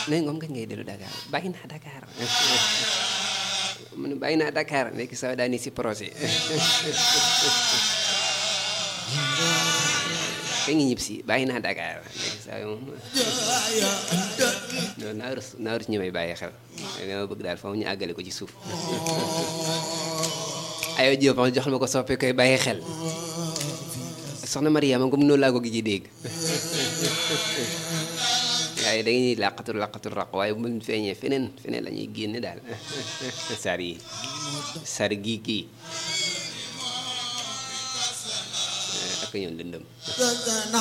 léegi moom kañ ngay dellu Dakar bàyyi naa Dakar mu ne bàyyi naa Dakar léegi sax daa ni si projet kañ nga ñib si bàyyi naa Dakar léegi sax moom non naa rus naa rus ñu may bàyyi xel dama bëgg daal foofu ñu àggale ko ci suuf aywa Diop wax jox ma ko soppe koy bàyyi xel soxna Mariama comme noonu laa ko gi ci dégg waaye da ñuy làqatu làqatu raq waaye bu mu feeñee feneen feneen la ñuy génne daal sar yi sar gii kii ak ñoom lëndëm